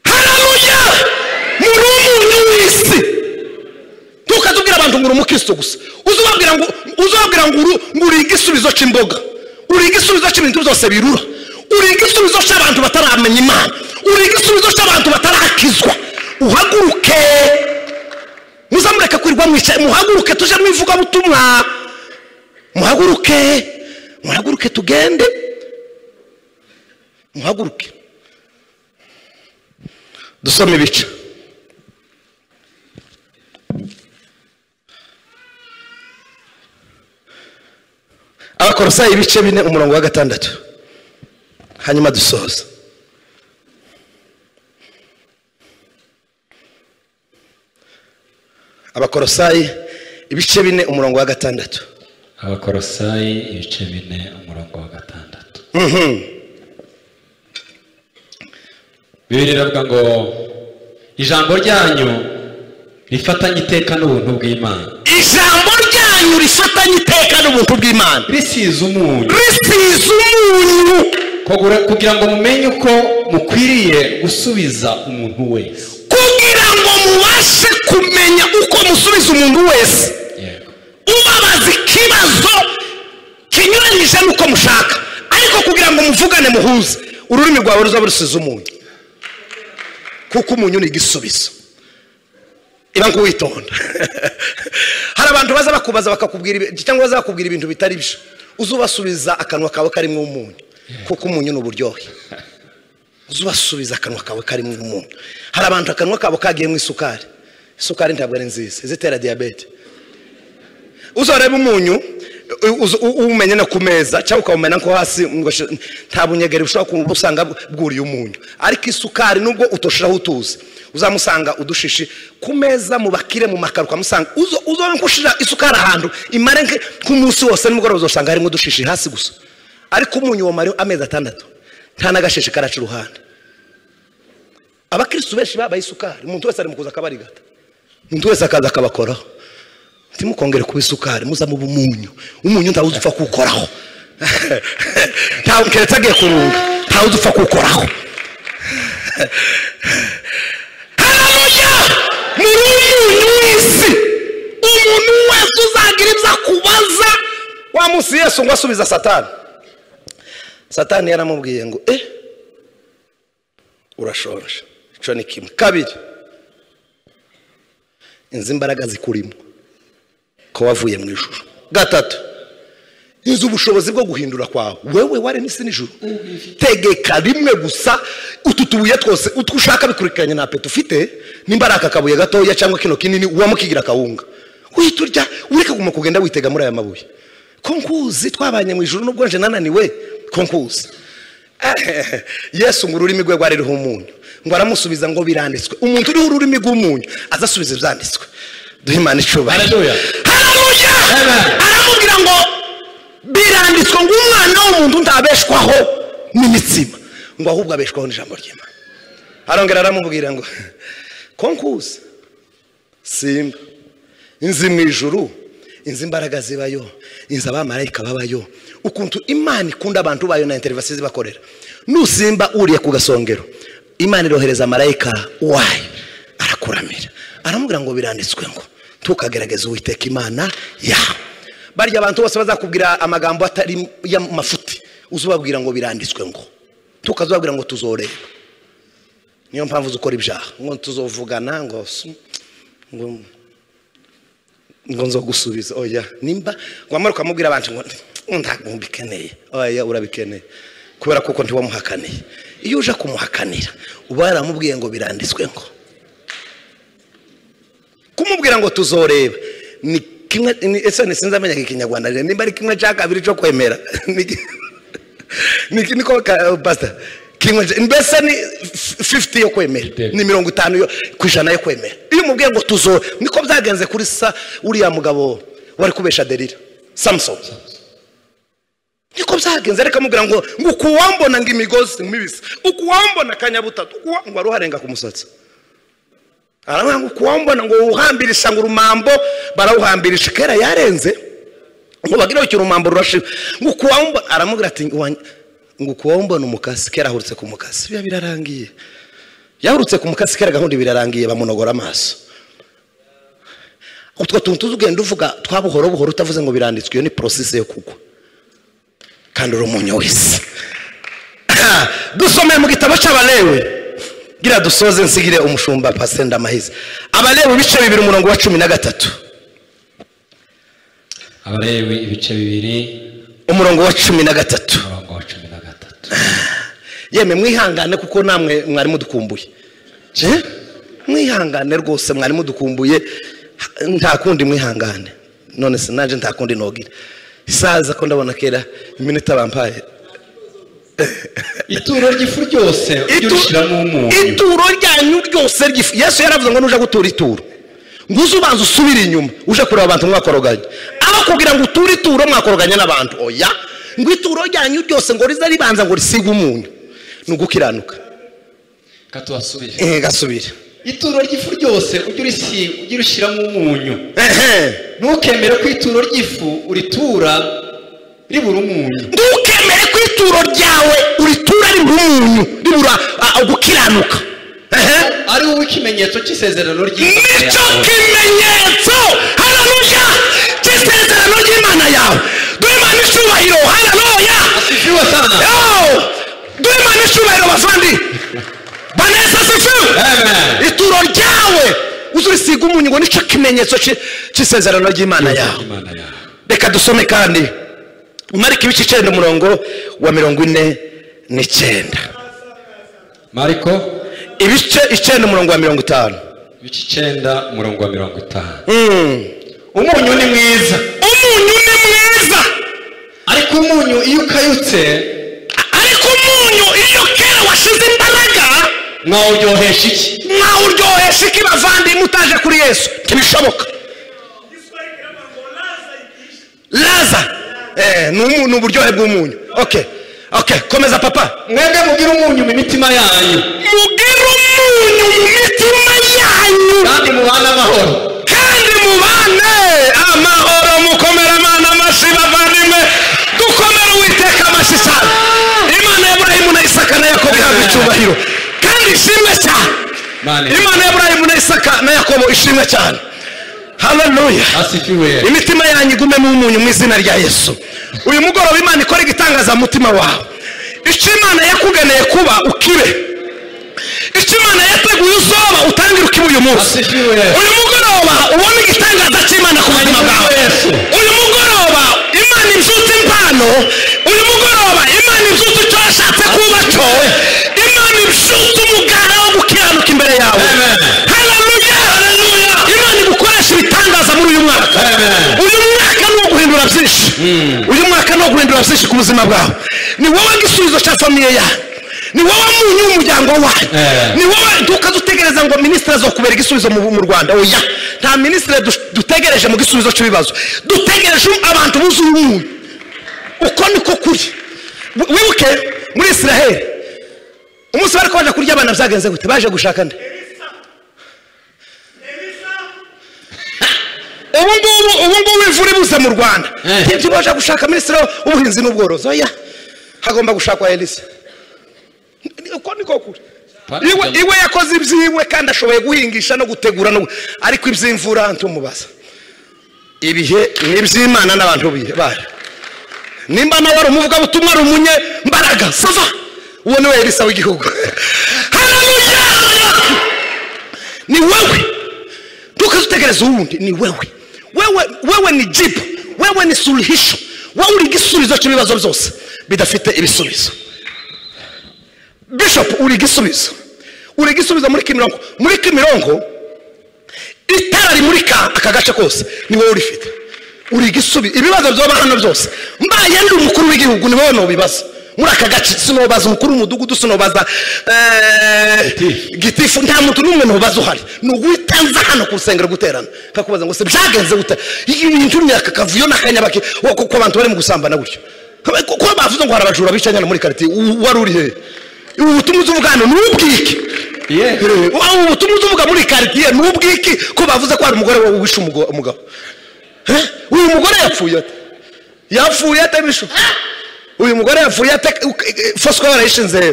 haramuya muri umuntu w'isi ntukaze ubwira abantu ngo uri umukristo gusa uzababwira ngo uzababwira ngo uru- ngo uri igisubizo cy'imboga uri igisubizo cy'ibintu byose birura uri igisubizo cy'abantu bataramenya imana uri igisubizo cy'abantu batarakizwa uhaguruke muzamureke kwirirwa mwicaye muhaguruke tuje mu ivugabutumwa muhaguruke muhaguruke tugende muhaguruke dusome ibice abakorosayi ibice bine umurongo wa gatandatu hanyuma dusoza abakorosayi ibice bine umurongo wa gatandatu abakorosayi ibice bine umurongo wa gatandatu bibiri iravuga ngo ijambo ryanyu rifatanye iteka n'ubuntu bw'imana ijambo ryanyu rifatanye iteka n'ubuntu bw'imana risize umunyu risize umunyu kugura- kugira ngo mumenye uko mukwiriye gusubiza umuntu wese kugira ngo mubashe kumenya uko musubiza umuntu wese yego ubabaza ikibazo kinyuranyije n'uko mushaka ariko kugira ngo muvugane muhuze ururimi rwawe ruzaba rusize umunyu kuko umunyu ni igisubizo iba nguwitonda hari abantu baza bakubaza bakakubwira ibi- cyangwa baza bakubwira ibintu bitari byo uzubasubiza akanwa kawe karimo umunyu kuko umunyu ni uburyohe uzubasubiza akanwa kawe karimo umunyu hari abantu akanwa kabo kagiyemo isukari isukari ntabwo ari nziza izitera diyabete uzareba umunyu uzu- u- uwumenye no ku meza cyangwa ukawumena nko hasi ngo shi- nta bunyegeri bushobora kuba usanga bwuriye umunyu ariko isukari nubwo utoshiraho utuzi uzamusanga udushishi ku meza mu bakire mu makaro ukamusanga uzo- uzabona ko ushira isukari ahantu imare nke- nk'umunsi wose nimugoroba uzasanga harimo udushishi hasi gusa ariko umunyu wamara amezi atandatu nta n'agashishi karaca iruhande abakirisitu benshi babaye isukari umuntu wese ari mu kuza akabarigata umuntu wese akaza akabakoraho ntimukongere kuba isukari muza muba umunyu umunyu ntawe udupfa kuwukoraho ntawe keretse agiye kurunga ntawe udupfa kuwukoraho haramuya muri umunyu w'isi umuntu wese uzagira ibyo akubaza wa munsi yesu ngo asubiza satani satani yaramubwiye ngo eh urashonje icyo ni kimwe kabiri inzu imbaraga zikurimo ko wavuye mu ijoro gatatu inzu ubushobozi bwo guhindura kwawe wewe waremye isi nijoro tegeka rimwe gusa utu tubuye twose utwo ushaka bikurikiranye nta peti ufite nimba ari aka kabuye gatoya cyangwa kino kinini ubamo kigira akawunga uhita urya ureka kuguma kugenda witega muri aya mabuye konkuzi twabanye mu ijoro nubwo nje nananiwe konkuzi yesu ngo ururimi rwe rwari ruriho umunyu ngo aramusubiza ngo biranditswe umuntu uriho ururimi rw'umunyu aza asubiza ibyanditswe duhe imana icubahiro Hallelujah. haramuya Amen. aramubwira ngo biranditswe ngo umwana w'umuntu ntabeshwaho n'imitsima ngo ahubwo abeshwaho n'ijambo ry'imana arongera aramubwira ngo konkuzi simba inzu mu ijuru inzu imbaraga zibayo inzu abamarayika babayo ukuntu imana ikunda abantu bayo na interivasiyo zibakorera nusimba uriye ku gasongero imana irohereza marayika wayo arakuramira aramubwira ngo biranditswe ngo ntukagerageze uwiteka imana yawe barya abantu bose bazakubwira amagambo atari y'amafuti uzubabwira ngo biranditswe ngo ntukazubabwira ngo tuzoreba niyo mpamvu uzi ukora ibyaha ngo tuzovugana ngo su- ngo ngo nzogusubiza oya nimba wamara ukamubwira abantu ngo ntabwo mbikeneye oya urabikeneye kubera kuko ntiwamuhakaniye iyo uje kumuhakanira uba yaramubwiye ngo biranditswe ngo kumubwira ngo tuzoreba ni kimwe ni- ese ntisinzi amenya ikinyarwanda rero nimba ari kimwe cya kabiri cyo kwemera ni ki- ni iki niko ka- pastor kimwe cya- mbese ni f- 50 yo kwemera ni mirongo itanu yo ku ijana yo kwemera iyo umubwiye ngo tuzore niko byagenze kuri sa uriya mugabo wari kubesha derira samusoni niko byagenze reka mubwira ngo ngo ukuwambona ngo imigozi mibisi ukuwambona kanyabutatu ukuwa- ngo aruharenga ku musatsi aravuga ngo kuwambona ngo wuhambirisha ngo urumambo barawuhambirisha kera yarenze ngo bagire icyo urumambo rurashiba ngo kuwambona aramubwira ati "Wa- ngo kuwambona umukasi kera ahurutse ku mukasi biba birarangiye yahurutse ku mukasi kera gahunda birarangiye bamunogora amaso utwo tuntu tuzi ugenda uvuga twa buhoro buhoro utavuze ngo biranditswe iyo ni porosise yo kugwa kandi uri umunyu wese dusomeye mu gitabo cy'abalewe gira dusoze nsigire umushumba pasenda amahize abalewe ibice bibiri umurongo wa cumi na gatatu abalewi ibice bibiri umurongo wa cumi na gatatu umurongo wa cumi na gatatu yemwe mwihangane kuko namwe mwari mudukumbuye Je? mwihangane rwose mwari mudukumbuye ha- nta kundi mwihangane none se nanjye nta kundi nogira isaza ko ndabona kera iminota bampaye ituro ry'ifu ryose ujye Itu- urishyiramo umunyu ituro ryanyu ryose ry'ifu yesu yaravuze ngo nuje gutura ituro nguze ubanza usubire inyuma uje kureba abantu mwakoroganye abakubwira ngo uture ituro mwakoroganye n'abantu oya ngo ituro ryanyu ryose ngo rize ribanza ngo risige umunyu ni ugukiranuka reka tuhasubire Eh, gasubire ituro ry'ifu ryose ujye urisi- ujye urishyiramo umunyu Ehe. ntukemere ko ituro ry'ifu uritura ribura umunyu ntukemere ko ituro ryawe uritura ribura umunyu ribura ah, gukiranuka Ehe. ari wowe ikimenyetso cy'isezerano ry'imana nicyo yawe kimenyetso hararuya cy'isezerano ry'imana yawe duhe imana icyubahiro hararuya Asifiwe sana. duhe imana icyubahiro bavandi baneza asifiwe Amen. ituro ryawe uzurisiga umunyu ngo nicyo kimenyetso cy'i- cy'isezerano ry'imana yawe Imana yawe reka dusome kandi marika ibice icyenda umurongo wa mirongo ine n'icyenda mariko ibice icyenda umurongo wa mirongo itanu ibice icyenda umurongo wa mirongo itanu Mm. umunyu ni mwiza umunyu ni mwiza ariko umunyu iyo ukayutse ariko umunyu iyo kera washize imbaraga mwawuryohesha iki nkaho uryohesha iki bavandimwe utaje kuri yesu ntibishoboka laza eh, ni umu- ni uburyohe bw'umunyu okay okay komeza papa mwebwe mubwire umunyu mu mitima yanyu mugire umunyu mu mitima yanyu kandi mubane amahoro kandi mubane amahoro mukomere amana amashyi bavandimwe dukomere uwiteka amashyi cyane imana ya burayimu na isaka na yakobo ihabwa icyubahiro kandi ishimwe cyane Amen. imana ya burayimu na isaka na yakobo ishimwe cyane haleluya asifiwe imitima yanyu igumemo umunyu mu izina rya yesu uyu mugoroba imana ikora igitangaza mu mutima wawe icyo imana yakugeneye kuba ukibe icyo imana yateguye uzoba utangire ukiba uyu munsi Asifiwe. uyu mugoroba ubone igitangaza cy'imana ku buzima bwawe Asifiwe Yesu. uyu mugoroba imana ibyutse impano uyu mugoroba imana ibyutse icyo yashatse kuba cyo imana ibyutse umugara wo gukiranuka imbere yawe Amen. haleluya imana igukoresha ibitangaza muri uyu mwaka Amen. uyu mwaka ni uwo guhindura byinshi uyu mwaka ni uwo guhindura byinshi ku buzima bwawe ni wowe igisubizo cya famiye yawe ni wowe munyu w'umuryango wawe Eh. ni wowe ntukaze utegereza ngo minisitiri azokubera igisubizo mu mu rwanda oya nta minisitiri du- dutegereje mu gisubizo cy'ibibazo dutegereje abantu buzuye umunyu uko niko kuri Bu- wibuke muri israheli umunsi bari kubasha kurya abana byagenze gute baje gushaka nde ubu ngubu ubu ngubu imvura ibuze mu rwanda Eh. ntibyo baje gushaka minisitiri w'ubuhinzi n'ubworozi oya hagomba gushakwa elisa uko niko kuri Pardon. iwe iwe yakoze ibyiwe kandi ashoboye guhingisha no gutegura no gu- ariko iby'imvura ntumubaza ibihe ni iby'imana n'abantu bihe bayo nimba nawe ari umuvugabutumwa ari umunyembaraga sava uwo ni we elisa w'igihugu haleluya ni wowe ntukaze utegereza uwundi ni wewe wewe wewe ni jibu wewe ni suluhisho wowe uri igisubizo cy'ibibazo byose bidafite ibisubizo bishop uri igisubizo uri igisubizo muri kimironko muri kimironko itara rimurika aka gace kose ni wowe urifite uri igisubizo ibibazo byoba hano byose mbaye ndi umukuru w'igihugu ni wowe nubibaza muri aka gace sinobaza umukuru w'umudugudu sinobaza eh, Gitifu. gitifu nta muntu n'umwe nubaza uhari ni uwitanza hano ku rusengero guterana kakubaza ngo se byagenze gute ibintu myaka kavuyo n'akanyabake wo- ko ko abantu bari mu gusambana gutyo ko ko bavuze ngo hari abajura bicanye hano muri quartier u- wari uri hehe ubutumwa uzi uvuga hano ni ubwiki Yeah. ubu butumwa uvuga muri karitsiye ni ubwiki ko bavuze ko hari umugore wawe wishe umugo- umugabo Eh? uyu mugore yapfuye ate yapfuye ate bishu uyu mugore yapfuye ate Uk- eh, eh, fosco yarayishinze he?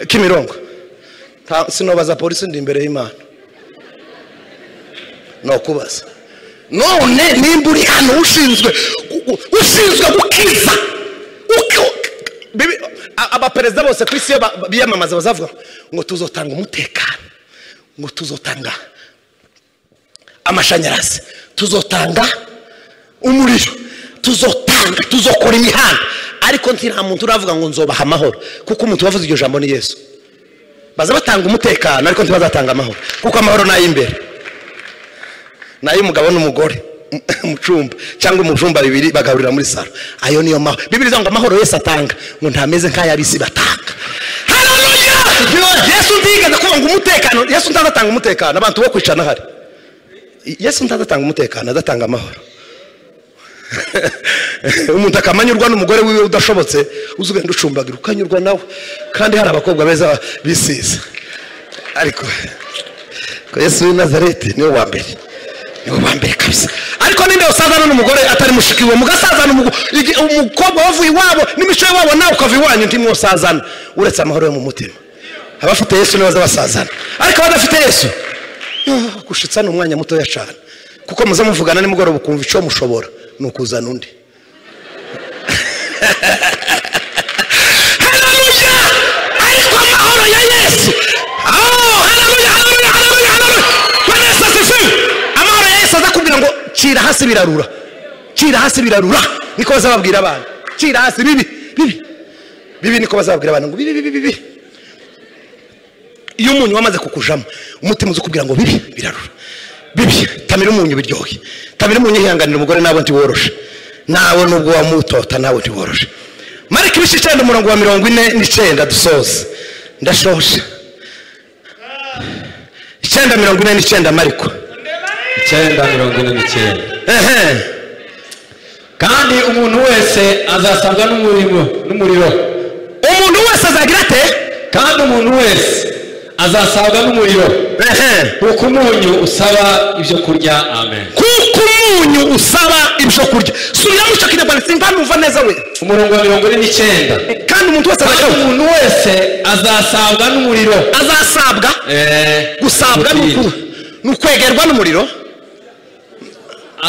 kimirongo Nta- sinobaza polisi ndi imbere y'imana nokubaza none nimba uri hano ushinzwe u- u- ushinzwe gukiza uki- uki- bibi- a- abaperezida bose ku isi iyo ba- biyamamaza bazavuga ngo tuzotanga umutekano ngo tuzotanga amashanyarazi tuzotanga umuriro tuzotanga tuzokora imihanda ariko nta muntu uravuga ngo nzobaha amahoro kuko umuntu wavuze iryo jambo ni yesu baza batanga umutekano ariko ntibazatanga amahoro kuko amahoro ni ay'imbere ni ay'umugabo n'umugore mu cyumba cyangwa umujumba bibiri bagaburira muri salo ayo niyo mahoro bibiri ivuga ngo amahoro yose atanga ngo ntameze nk'ay'abisi batanga Haleluya! yesu ntigeze kuvuga ngo umutekano yesu ntazatanga umutekano abantu bo kwicara n'ahari yesu ntazatanga umutekano azatanga amahoro umuntu akamanyurwa n'umugore wiwe udashobotse uzi ugenda ucumbagira ukanyurwa nawe kandi hari abakobwa beza bisiza ariko ko yesu w'i nazareti niwe wa mbere niwe wa mbere kabisa ariko ninde usazana n'umugore atari mushiki we mugasazana umugo- igi- umukobwa wavuye iwabo n'imico y'iwabo nawe ukava iwanyu ntimwosazana uretse amahoro yo mu mutima abafite yesu nibaza basazana ariko abadafite yesu ah, gushitsa ni umwanya mutoya cyane kuko muze muvugana nimugoroba ukumva icyo mushobora ni ukuzana undi haleluya ariko amahoro ya yesu Oh, haleluya haleluya haleluya haleluya bwana yesu asifiwe amahoro ya yesu aza kubwira ngo cira hasi birarura cira hasi birarura niko bazababwira abana cira hasi bibi bibi bibi niko bazababwira abana ngo bibi bibi bibi iyo umunyu wamaze kukujamo umutima uzi kubwira ngo bibi birarura bibi tamira umunyu biryohe tamira umunyu yihanganira umugore nawe ntiworoshe nawe nubwo wamutota nawe ntiworoshe marika ibice icyenda umurongo wa mirongo ine n'icyenda dusoze ndashoje icyenda mirongo ine n'icyenda mariko icyenda mirongo ine n'icyenda ehe kandi umuntu wese azasabwa n'umurimo n'umuriro umuntu wese azagira ate kandi umuntu wese azasabwa n'umuriro ehe kuko umunyu usaba ibyo kurya amen kuko umunyu usaba ibyo kurya subiramo icyo kinyarwanda simvanuva neza we umurongo wa mirongo ine n'icyenda kandi umuntu wese kandi azagira umuntu wese azasabwa n'umuriro azasabwa Eh, gusabwa ni umupira. uku- ni ukwegerwa n'umuriro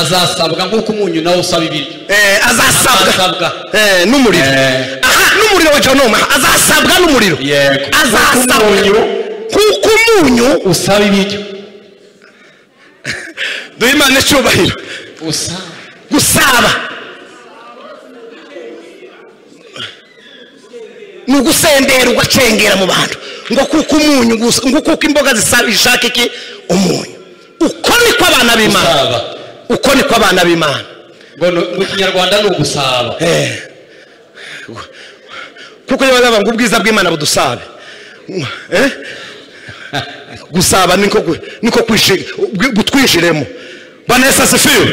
azasabwa nk'uko umunyu nawe usaba ibiryo Eh, azasabwa Azasabwa. Eh, n'umuriro Eh. aha n'umuriro wa jonoma azasabwa n'umuriro Yego. azasabwa Nk'uko umunyu- kuko umunyu usaba ibiryo duhe imana icyubahiro usaba gusaba ni ugusendera ugacengera mu bantu ngo kuko umunyu gusa ngo kuko imboga zisaba ishaka iki umunyu uko niko abana b'imana usaba uko niko abana b'imana ngo ni- mu kinyarwanda ni ugusaba Eh. kuko niba bavuga ngo ubwiza bw'imana budusabe Eh? gusaba niko gu- niko kwishiga- ubwi- gutwishiremo bana yesu asifiwe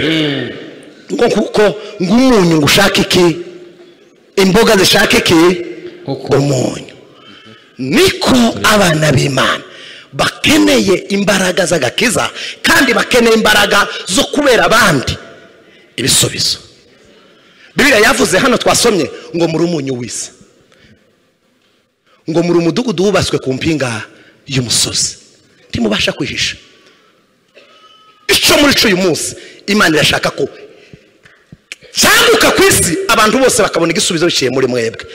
ngo kuko ng'umunyu ngo ushake iki imboga zishaka iki Uko. umunyu niko abana b'imana bakeneye imbaraga z'agakiza kandi bakeneye imbaraga zo kubera abandi ibisubizo bibiliya yavuze hano twasomye ngo muri umunyu w'isi ngo muri umudugudu wubatswe ku mpinga y'umusozi ntimubasha kwihisha icyo muri cyo uyu munsi imana irashaka ko cyanguka ku isi abantu bose bakabona igisubizo biciye muri mwebwe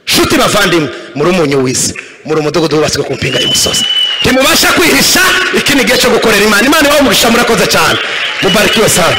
nshuti bavandimwe muri umunyu w'isi muri umudugudu wubatswe ku mpinga y'umusozi ntimubasha kwihisha iki ni igihe cyo gukorera imana imana iwawe umugisha murakoze cyane mubarikiwe sana